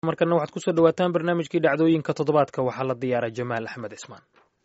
markana waxaad kusoo dhawaataan barnaamijkii dhacdooyinka toddobaadka waxaa la diyaaray jamaal axmed cismaan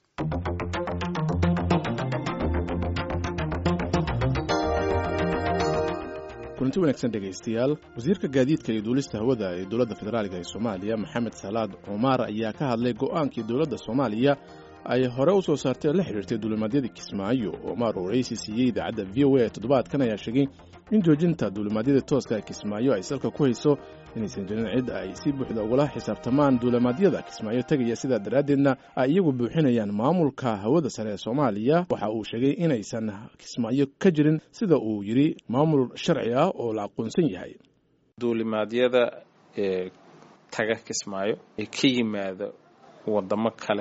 kulanti wanaagsan dhegaystayaal wasiirka gaadiidka iyo duulista hawada ee dowladda federaaliga ee soomaaliya maxamed salaad cumaar ayaa ka hadlay go'aankii dowladda soomaaliya ay hore u soo saartay la xidhiirtay duulimaadyadii kismaayo omar oo raysi siiyey idaacadda v o a toddobaadkan ayaa sheegay in joojinta duulimaadyada tooska kismaayo ay salka ku hayso inaysan jirin cid ay si buuxda ugula xisaabtamaan duulimaadyada kismaayo tegaya sidaa daraaddeedna ay iyagu buuxinayaan maamulka hawada sare ee soomaaliya waxa uu sheegay inaysan kismaayo ka jirin sida uu yidhi maamul sharci ah oo la aqoonsan yahay duulimaadyada ee taga kismaayo ee ka yimaada wadamo kale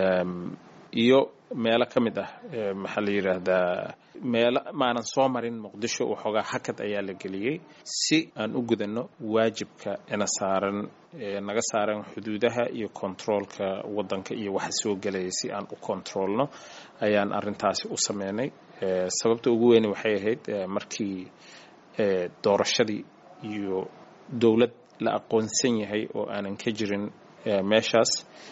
iyo meelo ka mid ah maxaa la yidhaahdaa meelo maanan soo marin muqdisho waxoogaa hakad ayaa la geliyey si aan u gudanno waajibka ina saaran naga saaran xuduudaha iyo kontaroolka waddanka iyo waxa soo gelaya si aan u kontaroolno ayaan arrintaasi u sameynay sababta ugu weyne waxay ahayd markii doorashadii iyo dowlad la aqoonsan yahay oo aanan ka jirin meeshaas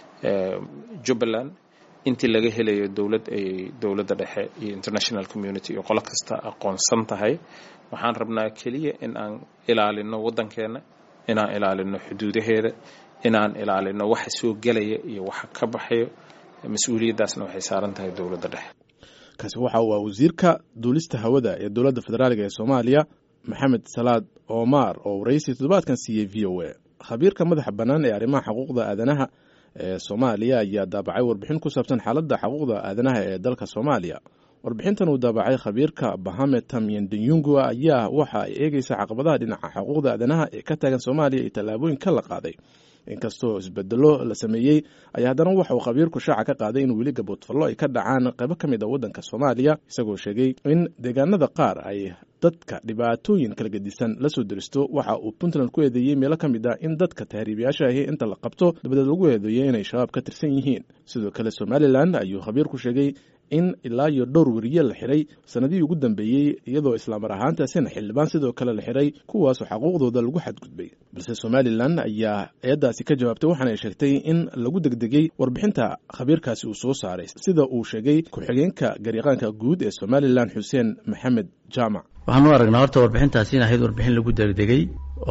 jubbaland intii laga helayo dowlad ay dowladda dhexe iyo international community iyo qolo kasta aqoonsan tahay waxaan rabnaa keliya in aan ilaalino waddankeenna inaan ilaalino xuduudaheeda inaan ilaalino waxa soo gelaya iyo waxa ka baxayo mas-uuliyaddaasna waxay saaran tahay dowladda dhexe kaasi waxa uu ah wasiirka duulista hawada ee dowladda federaaliga ee soomaaliya maxamed salaad omar oo waraysi toddobaadkan siiyey v o a khabiirka madaxa bannaan ee arrimaha xuquuqda aadanaha ee soomaaliya ayaa daabacay warbixin ku saabsan xaaladda xuquuqda aadanaha ee dalka soomaaliya warbixintan uu daabacay khabiirka bahame tamyendanyungu ayaa waxa ay eegeysa caqabadaha dhinaca xuquuqda aadanaha ee ka taagan soomaaliya iyo tallaabooyinka la qaaday inkastoo isbedelo la sameeyey ayaa haddana waxa uu khabiirku shaaca ka qaaday in weli gaboodfallo ay ka dhacaan qaybo ka mid a waddanka soomaaliya isagoo sheegay in deegaanada qaar ay dadka dhibaatooyin kala gedisan la soo deristo waxa uu puntland ku eedeeyey meelo ka mid ah in dadka tahriibayaasha ahi inta la qabto dabadeed lagu eedeeyo inay shabaab ka tirsan yihiin sidoo kale somalilan ayuu khabiirku sheegay in ilaa iyo dhowr weriye la xiray sanadihii ugu dambeeyey iyadoo islaamar ahaantaasina xildhibaan sidoo kale la xiray kuwaasoo xaquuqdooda lagu xadgudbay balse somalilan ayaa eeddaasi ka jawaabtay waxaana ay sheegtay in lagu degdegay warbixinta khabiirkaasi uu soo saaray sida uu sheegay ku-xigeenka garyaqaanka guud ee somalilan xuseen maxamed jaamac waxaan u aragnaa horta warbixintaasi in ahayd warbixin lagu degdegay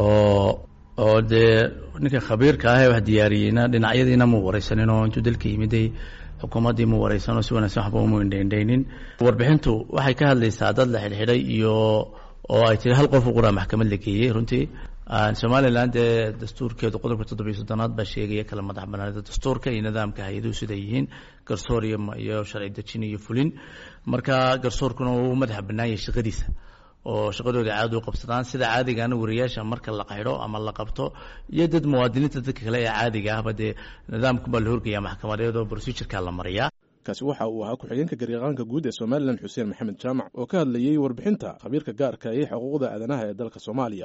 oo oo dee ninka khabiirka ah ee wax diyaariyeyna dhinacyadiina mu waraysanin oo intuu dalka yimiday xukuumaddii mu waraysan oo si wanaagsan waxba umu indhaindhaynin warbixintu waxay ka hadlaysaa dad la xidhxidhay iyo oo ay tiri hal qof u quraa maxkamad la geeyey runtii somalilan dee dastuurkeedu qodobka toddobiyo soddonaad baa sheegaya kala madax banaanida dastuurka iyo nidaamka hay-aduhu siday yihiin garsoor iyo iyo sharci dejin iyo fulin marka garsoorkuna uu madaxa bannaan yahay shaqadiisa oo shaqadooda caadi u qabsadaan sida caadigaana wariyaasha marka la qaydho ama la qabto iyo dad muwaadiniinta dadka kale ee caadiga ahba dee nidaamkubaa la horgaya maxkamadeed oo procedureka la mariyaa kaasi waxa uu ahaa ku-xigeenka garyaqaanka guud ee somalilan xuseen maxamed jaamac oo ka hadlayey warbixinta khabiirka gaarka ee xuquuqda aadanaha ee dalka soomaaliya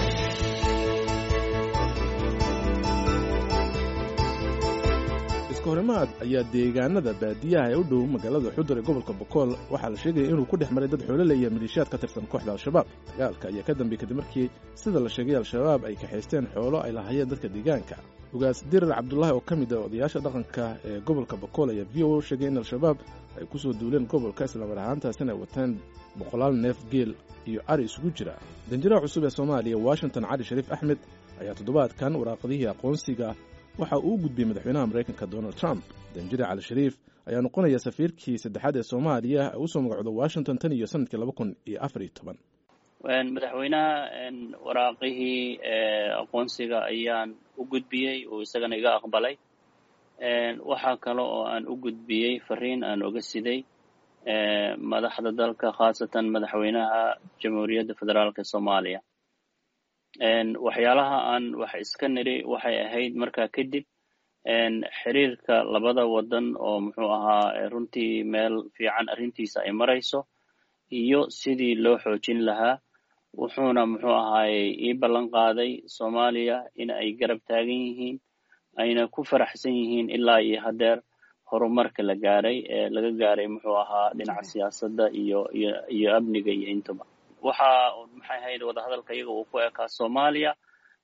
iskahorimaad ayaa deegaanada baadiyaha ee u dhow magaalada xudur ee gobolka bokool waxaa la sheegaya inuu ku dhex maray dad xoolo leeya maliishaad ka tirsan kooxda al-shabaab dagaalka ayaa ka dambeeyey kadib markii sida la sheegay al-shabaab ay kaxaysteen xoolo ay lahayeen dadka deegaanka ugaas dirar cabdulaahi oo ka mid ah odayaasha dhaqanka ee gobolka bokool ayaa v o sheegay in al-shabaab ay ku soo duuleen gobolka islamar ahaantaasina ay wateen boqolaal neef geel iyo ari isugu jira danjiraha cusub ee soomaaliya washington cali shariif axmed ayaa toddobaadkan waraaqadihii aqoonsiga waxa uu u gudbiyey madaxweynaha maraykanka donald trump danjire cali shariif ayaa noqonaya safiirkii saddexaad ee soomaaliya ee usoo magacooda washington tan iyo sanadkii laba kun iyo afar iyo toban madaxweynaha waraaqihii aqoonsiga ayaan u gudbiyey uu isagana iga aqbalay waxaa kale oo aan u gudbiyey fariin aan oga siday madaxda dalka khaasatan madaxweynaha jamhuuriyadda federaalk soomaaliya waxyaalaha aan wax iska niri waxay ahayd markaa kadib xiriirka labada waddan oo muxuu ahaa runtii meel fiican arrintiisa ay marayso iyo sidii loo xoojin lahaa wuxuuna muxuu ahaayey ii ballan qaaday soomaaliya in ay garab taagan yihiin ayna ku faraxsan yihiin ilaa iyo haddeer horumarka la gaaray ee laga gaaray muxuu ahaa dhinaca siyaasadda iyo iyo iyo amniga iyo intaba waxa maxay ahayd wadahadalka iyaga uu ku ekaa soomaaliya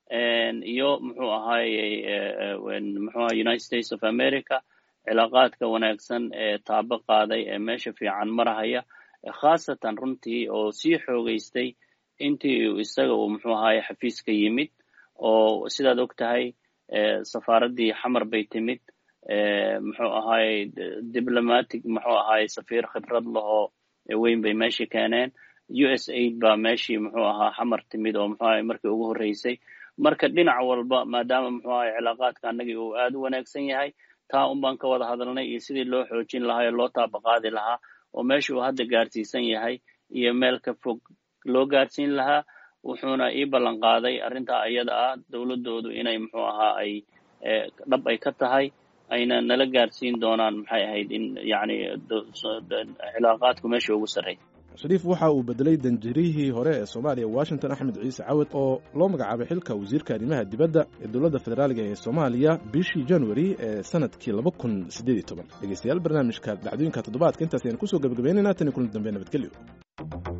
iyo muxuu ahaaye muxuu aha united states of america cilaaqaadka wanaagsan ee taabo qaaday ee meesha fiican marahaya khaasatan runtii oo sii xoogeystay intii isaga uu muxuu ahaaye xafiiska yimid oo sidaad og tahay safaaraddii xamar bay timid muxuu ahaaye diplomatic muxuu ahaaye safiir khibrad lahoo weyn bay meeshii keeneen u s aid baa meeshii muxuu ahaa xamar timid oo muxuu ahaye markii ugu horreysay marka dhinac walba maadaama muxuu ahaye cilaaqaadka annagii uu aad u wanaagsan yahay taa un baan ka wada hadalnay iyo sidii loo xoojin lahaa oo loo taabaqaadi lahaa oo meesha uu hadda gaarsiisan yahay iyo meel ka fog loo gaarsiin lahaa wuxuuna ii ballan qaaday arrintaa iyada ah dowladdoodu inay muxuu ahaa ay dhab ay ka tahay ayna nala gaarsiin doonaan maxay ahayd in yacni cilaaqaadku meesha ugu sarreey shariif waxa uu bedelay danjirihii hore ee soomaaliya washington axmed ciise cawad oo loo magacaabay xilka wasiirka arrimaha dibadda ee dowladda federaaliga ee soomaaliya bishii januari ee sanadkii laba kun siddeed iyo toban dhegeystayaal barnaamijka dhacdooyinka toddobaadka intaas ayaan kusoo gebagabeynayna tan iyo kulan dambe nabadgelyo